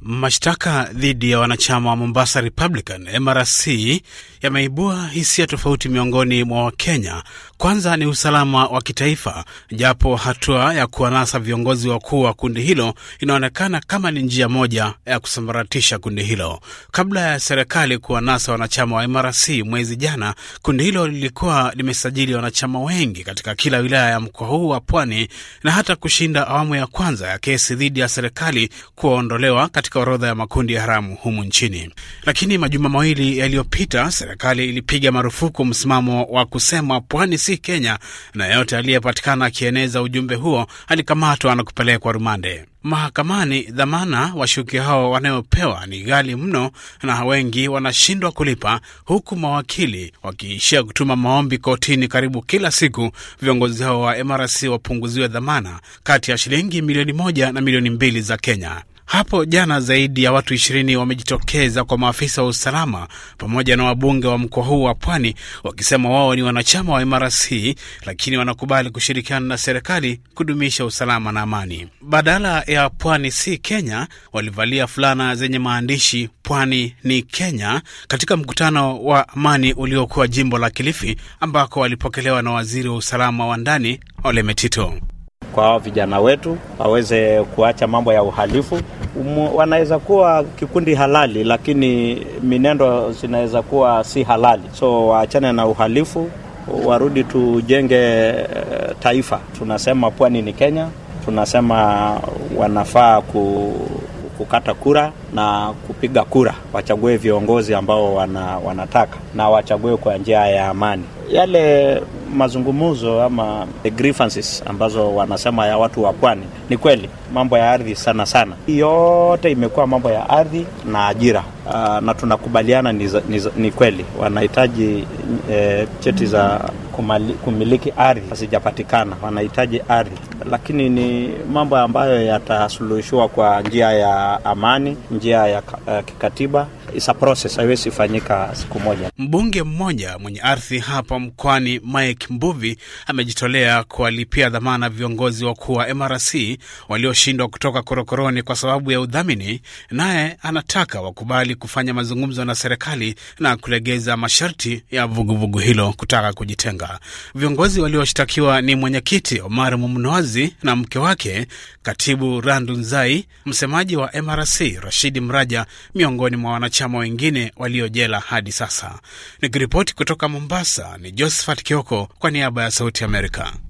Mashtaka dhidi ya wanachama wa Mombasa Republican MRC yameibua hisia tofauti miongoni mwa Wakenya. Kwanza ni usalama wa kitaifa, japo hatua ya kuwanasa viongozi wakuu wa kundi hilo inaonekana kama ni njia moja ya kusambaratisha kundi hilo. Kabla ya serikali kuwanasa wanachama wa MRC mwezi jana, kundi hilo lilikuwa limesajili wanachama wengi katika kila wilaya ya mkoa huu wa Pwani na hata kushinda awamu ya kwanza ya kesi dhidi ya serikali kuwaondolewa katika orodha ya makundi ya haramu humu nchini. Lakini majuma mawili yaliyopita, serikali ilipiga marufuku msimamo wa kusema pwani si Kenya, na yeyote aliyepatikana akieneza ujumbe huo alikamatwa na kupelekwa rumande. Mahakamani, dhamana washukiwa hao wanayopewa ni ghali mno na wengi wanashindwa kulipa, huku mawakili wakiishia kutuma maombi kotini karibu kila siku viongozi hao wa MRC wapunguziwe dhamana kati ya shilingi milioni moja na milioni mbili za Kenya. Hapo jana zaidi ya watu ishirini wamejitokeza kwa maafisa wa usalama pamoja na wabunge wa mkoa huu wa Pwani wakisema wao ni wanachama wa MRC lakini wanakubali kushirikiana na serikali kudumisha usalama na amani. Badala ya pwani si Kenya, walivalia fulana zenye maandishi pwani ni Kenya katika mkutano wa amani uliokuwa jimbo la Kilifi ambako walipokelewa na waziri wa usalama wa ndani Ole Metito kwa hao vijana wetu waweze kuacha mambo ya uhalifu. Um, wanaweza kuwa kikundi halali, lakini minendo zinaweza kuwa si halali, so waachane na uhalifu, warudi tujenge taifa. Tunasema pwani ni Kenya, tunasema wanafaa ku kukata kura na kupiga kura, wachague viongozi ambao wana, wanataka na wachague kwa njia ya amani. Yale mazungumzo ama the grievances ambazo wanasema ya watu wa pwani, ni kweli mambo ya ardhi sana sana, yote imekuwa mambo ya ardhi na ajira. Uh, na tunakubaliana ni, ni, ni kweli wanahitaji eh, cheti za kumali, kumiliki ardhi hazijapatikana, wanahitaji ardhi, lakini ni mambo ambayo yatasuluhishiwa kwa njia ya amani, njia ya uh, kikatiba. It's a process, haiwezi fanyika siku moja. Mbunge mmoja mwenye ardhi hapa mkoani Mike Mbuvi amejitolea kuwalipia dhamana viongozi wakuu wa MRC walioshindwa kutoka korokoroni kwa sababu ya udhamini, naye anataka wakubali kufanya mazungumzo na serikali na kulegeza masharti ya vuguvugu vugu hilo kutaka kujitenga. Viongozi walioshtakiwa ni mwenyekiti Omar Mumnoazi na mke wake, katibu Randu Nzai, msemaji wa MRC Rashidi Mraja, miongoni mwa wanachama wengine waliojela hadi sasa. Nikiripoti kutoka Mombasa ni Josephat Kioko kwa niaba ya Sauti Amerika.